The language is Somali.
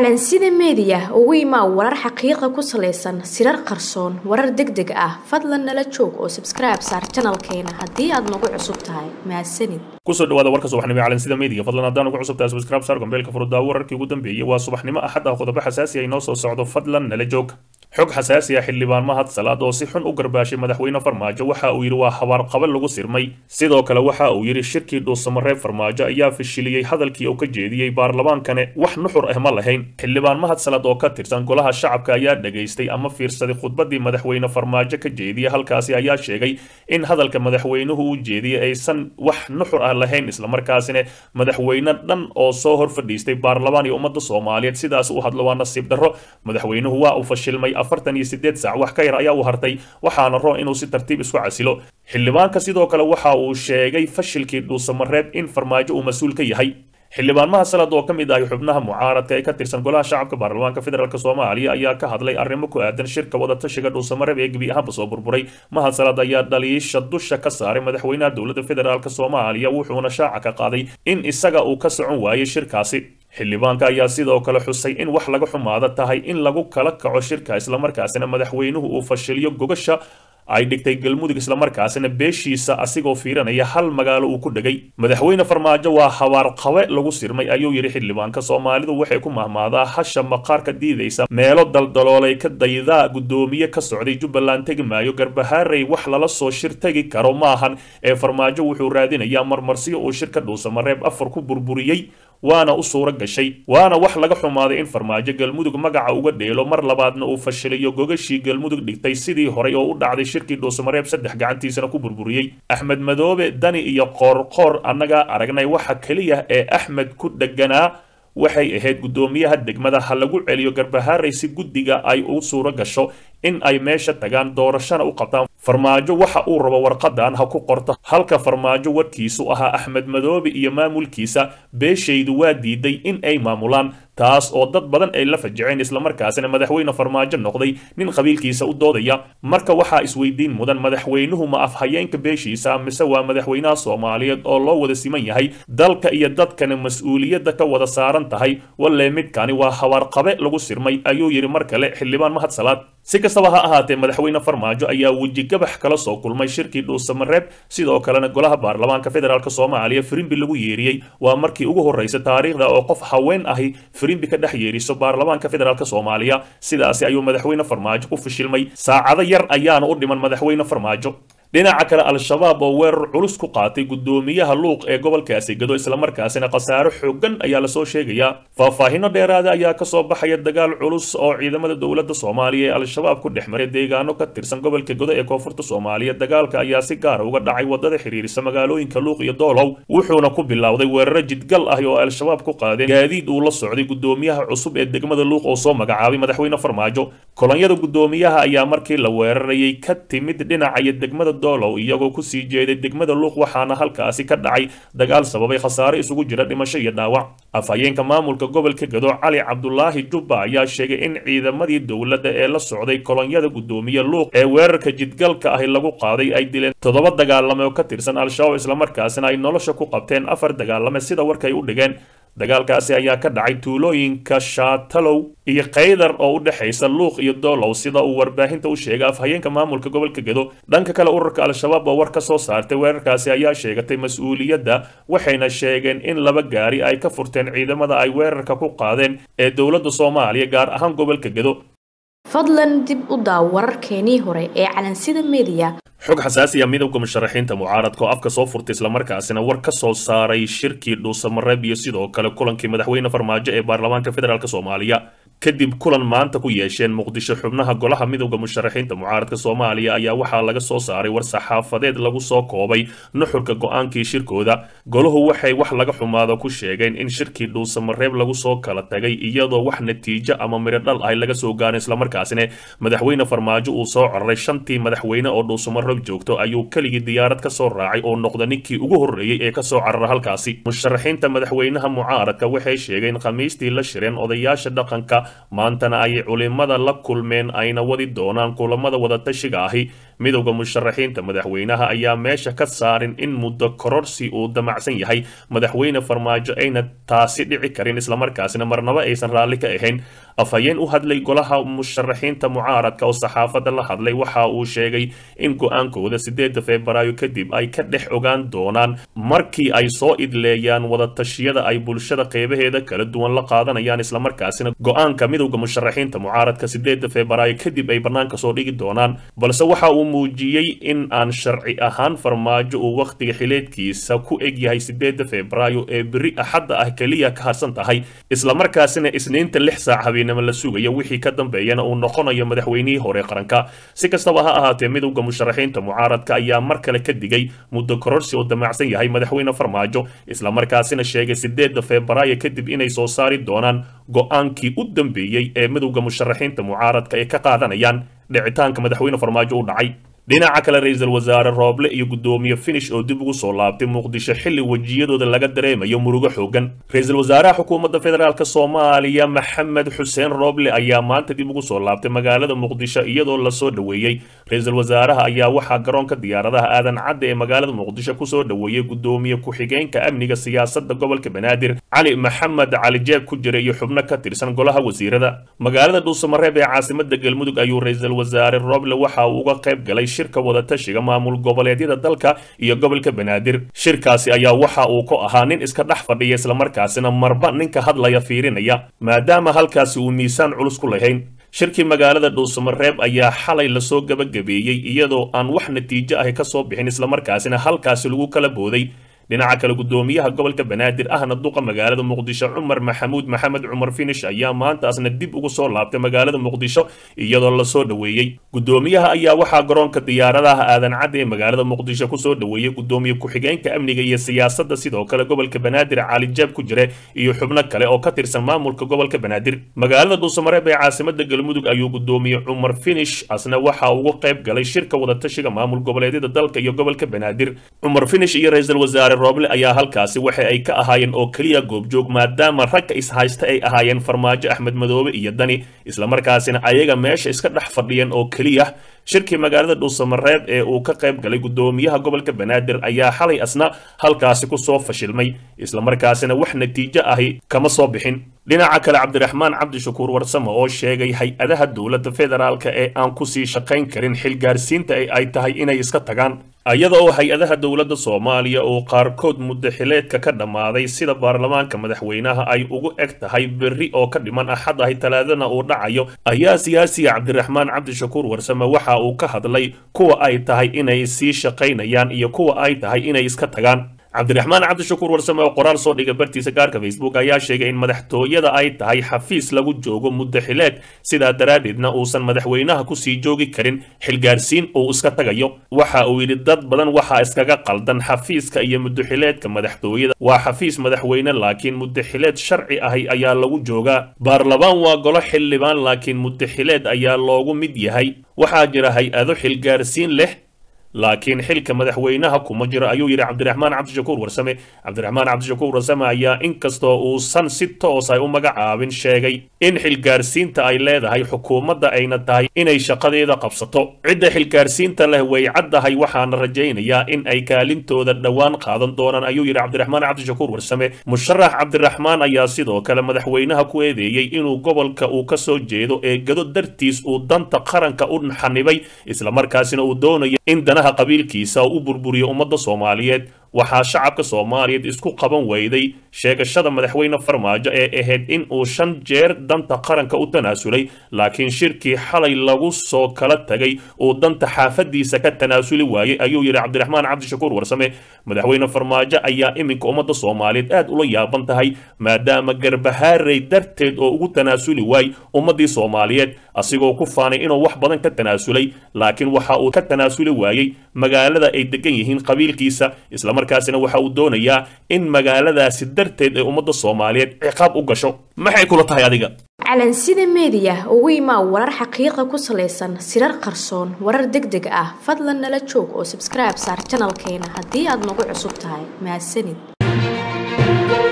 calansida meediya ugu imaa warar xaqiiqa ku salaysan sirar qarsoon warar deg deg ah fadlan nala joog oo sabskribe saar janalkeena haddii aad nagu cusub tahay mahadsanid kusoo dhawaada warka subaxnimo ee calansida meediya fadlan haddaan ugu cusub tahay subscribe saar gombeelka furudaawo wararkii ugu dambeeyey waa subaxnimo axad ah qodobo xasaasi ay noo soo socdo fadlan nala joog xog xasaasi ah xildhibaan mahad salaad oo si xun u garbaashay madaxweyne farmaajo waxa uu yidhi waa habaarqabe lagu sirmay sidoo kale waxa uu yidhi shirkii dhuusamareeb farmaajo ayaa fashiliyey hadalkii uu ka jeediyey baarlamaankane wax nuxur ah ma lahayn xildhibaan mahad salaad oo ka tirsan golaha shacabka ayaa dhegaystay ama fiirsaday khudbadii madaxweyne farmaajo ka jeediyey halkaasi ayaa sheegay in hadalka madaxweynuhu uu jeediyey aysan wax nuxur ah lahayn islamarkaasina madaxweyne dhan oo soo hor fadhiistay baarlamaan iyo ummadda soomaaliyeed sidaas u hadlo waa nasiib darro madaxweynuhu waa uu fashilmay afartan iyo sideed saac wax ka yar ayaa u hartay waxaana roon inuu si tartiib isku casilo xildhibaanka sidoo kale waxa uu sheegay fashilkii dhuusamareeb in farmaajo uu mas-uul ka yahay xildhibaan mahad salad oo ka mid ahay xubnaha mucaaradka ee ka tirsan golaha shacabka baarlamaanka federaalk soomaaliya ayaa ka hadlay arrimo ku aadan shirka wadatashiga dhuusamareeb ee gebi ahaanba soo burburay mahad salad ayaa dhaliisha dusha ka saaray madaxweynaha dowladda federaalk soomaaliya wuxuuna shaaca ka qaaday in isaga uu ka socon waayey shirkaasi xildhibaanka ayaa sidoo kale xusay in wax laga xumaado tahay in lagu kala kaco shirka islamarkaasina madaxweynuhu uu fashiliyo gogasha ay dhigtay galmudug islamarkaasina beeshiisa asigoo fiiranaya hal magaalo uu ku dhegay madaxweyne farmaajo waa habaarqabe lagu sirmay ayuu yidhi xildhibaanka soomaalidu waxay ku mahmaadaa hasha maqaarka diidaysa meelo daldaloolay ka daydaa guddoomiye ka socday jubbaland tegi maayo garbahaarey wax lala soo shir tegi karo maahan ee farmaajo wuxuu raadinayaa marmarsiyo uu shirka dhuusamareeb afar ku burburiyey waana u suuro gashay waana wax laga xumaaday in farmaajo galmudug magaca uga dheelo mar labaadna uu fashiliyo gogashii galmudug dhigtay sidii horay oo u dhacday shirkii dhuusamareeb saddex gacantiisana ku burburiyey axmed madoobe dani iyo qoorqoor annagaa aragnay waxa keliya ee axmed ku dheganaa waxay ahayd guddoomiyaha degmada ha lagu celiyo garbahaarey si guddiga ay u suuro gasho in ay meesha tagaan doorashana u qabtaan farmaajo waxa uu rabo warqadan ha ku qorto halka farmaajo warkiisu ahaa axmed madoobe iyo maamulkiisa beeshaydu waa diiday in ay maamulaan taas oo dad badan ay la fajaceen islamarkaasina madaxweyne farmaajo noqday nin qabiilkiisa u doodaya marka waxaa isweydiin mudan madaxweynuhu ma afhayeenka beeshiisa mise waa madaxweynaha soomaaliyeed oo loo wada siman yahay dalka iyo dadkana mas-uuliyadda ka wada saaran tahay walle midkani waa habaarqabe lagu sirmay ayuu yidhi mar kale xildhibaan mahad salaad si kastaba ha ahaatee madaxweyne farmaajo ayaa wejigabax kala soo kulmay shirkii dhuusamareeb sidoo kalena golaha baarlamaanka federaalk soomaaliya firimbi lagu yeeriyey waa markii ugu horreysa taariikhda oo qof haween ahi firimbi ka dhex yeeriso baarlamaanka federaalk soomaaliya sidaasi ayuu madaxweyne farmaajo ku fishilmay saacado yar ayaana u dhiman madaxweyne farmaajo dhinaca kale al-shabaab oo weerar culus ku qaatay guddoomiyaha luuq ee gobolkaasi gado islamarkaasina khasaaro xoogan ayaa lasoo sheegayaa faahfaahino dheeraada ayaa kasoo baxaya dagaal culus oo ciidamada dowladda soomaaliya ee al-shabaab ku dhex maray deegaano ka tirsan gobolka godo ee koonfurta soomaaliya dagaalka ayaa si gaara uga dhacay wadada xiriirisa magaalooyinka luuq iyo doolow wuxuuna ku bilowday weeraro jidgal ah oo al-shabaab ku qaadeen gaadiid uu la socday guddoomiyaha cusub ee degmada luuq oo soo magacaabay madaxweyne farmaajo kolonyada guddoomiyaha ayaa markii la weerarayay ka timid dhinacaya degmada doolow iyagoo kusii jeeday degmada luuq waxaana halkaasi ka dhacay dagaal sababay khasaare isugu jira dhimasho iyo dhaawac afhayeenka maamulka gobolka gado cali cabdulaahi jubba ayaa sheegay in ciidamadii dowladda ee la socday kolonyada guddoomiye luuq ee weerarka jidgalka ahi lagu qaaday ay dileen toddoba dagaalame oo ka tirsan al-shabaab islamarkaasina ay nolosha ku qabteen afar dagaalame sida warkay u dhigeen dagaalkaasi ayaa ka dhacay tuulooyinka shaatalow iyo kaydar oo u dhexaysa luuq iyo doolow sida uu warbaahinta u sheegay afhayeenka maamulka gobolka gedo dhanka kale ururka al-shabaab oo war ka soo saartay weerarkaasi ayaa sheegatay mas-uuliyadda waxayna sheegeen in laba gaari ay ka furteen ciidamada ay weerarka ku qaadeen ee dowladda soomaaliya gaar ahaan gobolka gedo fadlan dib u daaw wararkeenii hore ee calansida meediya xog xasaasiya midowda musharaxiinta mucaaradka oo afka soo furtay islamarkaasina war ka soo saaray shirkii dhuusamareeb iyo sidoo kale kulankii madaxweyne farmaajo ee baarlamaanka federaalk soomaaliya kadib kulan maanta ku yeesheen muqdisho xubnaha golaha midowda musharaxiinta mucaaradka soomaaliya ayaa waxaa laga soo saaray war saxaafadeed lagu soo koobay nuxurka go-aankii shirkooda golahu waxay wax laga xumaado ku sheegeen in shirkii dhuusamareeb lagu soo kala tagay iyadoo wax natiijo ama mirodhal ah laga soo gaarin islamarkaasina madaxweyne farmaajo uu soo cararay shantii madaxweyne oo dhuusamareeb joogto ayuu keligii diyaarad ka soo raacay oo noqda ninkii ugu horreeyey ee kasoo carara halkaasi musharaxiinta madaxweynaha mucaaradka waxay sheegeen khamiistii la shireen odayaasha dhaqanka maantana ay culimada la kulmeen ayna wadi doonaan kulamada wadatashiga ahi midowda musharaxiinta madaxweynaha ayaa meesha ka saarin in muddo kororsi uu damacsan yahay madaxweyne farmaajo ayna taasi dhici karin islamarkaasina marnaba aysan raalli ka ahayn afhayeen u hadlay golaha musharaxiinta mucaaradka oo saxaafadda la hadlay waxa uu sheegay in go-aankooda sideeda febraayo kadib ay ka dhex ogaan doonaan markii ay soo idleeyaan wadatashyada ay bulshada qeybaheeda kala duwan la qaadanayaan islamarkaasina go-aanka midowda musharaxiinta mucaaradka sideeda febraayo kadib ay bannaanka soo dhigi doonaan balse waxa uu muujiyey in aan sharci ahaan farmaajo uu wakhtiga xileedkiisa ku eg yahay sideeda febraayo ee beri axadda ah keliya ka harsan tahay islamarkaasina isniinta lix saac habeenimo la sugayo wixii ka dambeeyana uu noqonayo madaxweynihii hore qaranka si kastaba ha ahaatee midowda musharaxiinta mucaaradka ayaa mar kale ka digay muddo kororsi oo damacsan yahay madaxweyne farmaajo islamarkaasina sheegay sideeda febraayo kadib inay soo saari doonaan go-aankii u dambeeyey ee midowda musharaxiinta mucaaradka ay ka qaadanayaan dhicitaanka madaxweyne farmaajo u dhacay dhinaca kale ra-iisul wasaare rooble iyo guddoomiye finish oo dib ugu soo laabtay muqdisho xilli wejiyadooda laga dareemayo murugo xoogan ra-iisul wasaaraha xukuumadda federaalk soomaaliya maxamed xuseen rooble ayaa maanta dib ugu soo laabtay magaalada muqdisho iyadoo lasoo dhoweeyey ra-iisul wasaaraha ayaa waxaa garoonka diyaaradaha aadan cadde ee magaalada muqdisho kusoo dhoweeyey guddoomiye ku-xigeenka amniga siyaasadda gobolka banaadir cali maxamed cali jeeb ku jira iyo xubno ka tirsan golaha wasiirada magaalada dhuusamareeb ee caasimada galmudug ayuu ra-iisul wasaare rooble waxa uu uga qayb galay shirka wadatashiga maamul goboleedyada dalka iyo gobolka banaadir shirkaasi ayaa waxa uu ku ahaa nin iska dhex fadhiya islamarkaasina marba ninka hadlaya fiirinaya maadaama halkaasi uu miisaan culus ku lahayn shirkii magaalada dhuusamareeb ayaa xalay lasoo gabagabeeyey iyadoo aan wax natiijo ahi ka soo bixin islamarkaasina halkaasi lagu kala booday dhinaca kale guddoomiyaha gobolka banaadir ahna duqa magaalada muqdisho cumar maxamuud maxamed cumar finish ayaa maantaasna dib ugu soo laabtay magaalada muqdisho iyadoo lasoo dhoweeyey guddoomiyaha ayaa waxaa garoonka diyaaradaha aadan cadde ee magaalada muqdisho kusoo dhoweeyey guddoomiye ku-xigeenka amniga iyo siyaasadda sidoo kale gobolka banaadir cali jaab ku jire iyo xubno kale oo ka tirsan maamulka gobolka banaadir magaalada dhuusamareeb ee caasimada galmudug ayuu guddoomiye cumar finish asna waxa ugu qayb galay shirka wadatashiga maamul goboleedyada dalka iyo gobolka banaadir cumar finish iyo ra-iisul wasaare rooble ayaa halkaasi waxa ay ka ahaayeen oo keliya goobjoog maadaama ragga ishaysta ay ahaayeen farmaajo axmed madoobe iyo dani islamarkaasina ayaga meesha iska dhex fadhiyeen oo keliya shirkii magaalada dhuusamareeb ee uu ka qayb galay guddoomiyaha gobolka banaadir ayaa xalay asna halkaasi kusoo fashilmay islamarkaasina wax natiijo ahi kama soo bixin dhinaca kale cabdiraxmaan cabdishakuur warsame oo sheegay hay-adaha dowladda federaalka ee aan kusii shaqayn karin xilgaarsiinta ay tahay inay iska tagaan iyada oo hay-adaha dowladda soomaaliya oo qaarkood muddo xileedka ka dhammaaday sida baarlamaanka madaxweynaha ay ugu eg tahay berri oo ka dhiman axad ahi talaadana uu dhacayo ayaa siyaasiga cabdiraxmaan cabdishakuur warsame waxa uu ka hadlay kuwa ay tahay inay sii shaqaynayaan iyo kuwa ay tahay inay iska tagaan cabdiraxmaan cabdishakuur warsame oo qoraal soo dhigay bartiisa gaarka facebook ayaa sheegay in madaxtooyada ay tahay xafiis lagu joogo muddo xileed sidaa daraaddeedna uusan madaxweynaha kusii joogi karin xilgaarsiin uu iska tagayo waxa uu yidhi dad badan waxaa iskaga qaldan xafiiska iyo muddoxileedka madaxtooyada waa xafiis madaxweyne laakiin muddoxileed sharci ahi ayaa lagu joogaa baarlamaan waa golo xildhibaan laakiin muddoxileed ayaa loogu mid yahay waxaa jira hay-ado xilgaarsiin leh laakiin xilka madaxweynaha kuma jiro ayuu yidhi cabdiraxmaan cabdishakuur warsame cabdiraxmaan cabdishakuur warsame ayaa inkastoo uusan si toos ay u magacaabin sheegay in xilgaarsiinta ay leedahay xukuumadda ayna tahay inay shaqadeeda qabsato cidda xilgaarsiinta leh way caddahay waxaana rajaynayaa in ay kaalintooda dhowaan qaadan doonaan ayuu yidhi cabdiraxmaan cabdishakuur warsame musharax cabdiraxmaan ayaa sidoo kale madaxweynaha ku eedeeyey inuu gobolka uu ka soo jeedo ee gado dartiis uu danta qaranka u xanibay islamarkaasina uu doonayo in danaha qabiilkiisa u burburiyo ummadda soomaaliyeed waxaa shacabka soomaaliyeed isku qaban weyday sheegashada madaxweyne farmaajo ee ahayd in uu shan jeer danta qaranka u tanaasulay laakiin shirkii xalay lagu soo kala tagay uu danta xaafadiisa ka tanaasuli waayey ayuu yidhi cabdiraxmaan cabdishakuur warsame madaxweyne farmaajo ayaa iminka ummadda soomaaliyeed aad ula yaaban tahay maadaama garbahaarey darteed oo ugu tanaasuli waay ummaddii soomaaliyeed asigoo ku faanay inuu wax badan ka tanaasulay laakiin waxa uu ka tanaasuli waayey magaalada ay degan yihiin qabiilkiisa islamarkaasina waxa uu doonayaa in magaaladaasi darteed ay ummadda soomaaliyeed ciqaab u gasho maxay kula tahay adiga calansida meediya ugu imaa warar xaqiiqa ku salaysan sirar qarsoon warar deg deg ah fadlan nala joog oo sabskribe saar janalkeena haddii aad nagu cusub tahay mahadsanid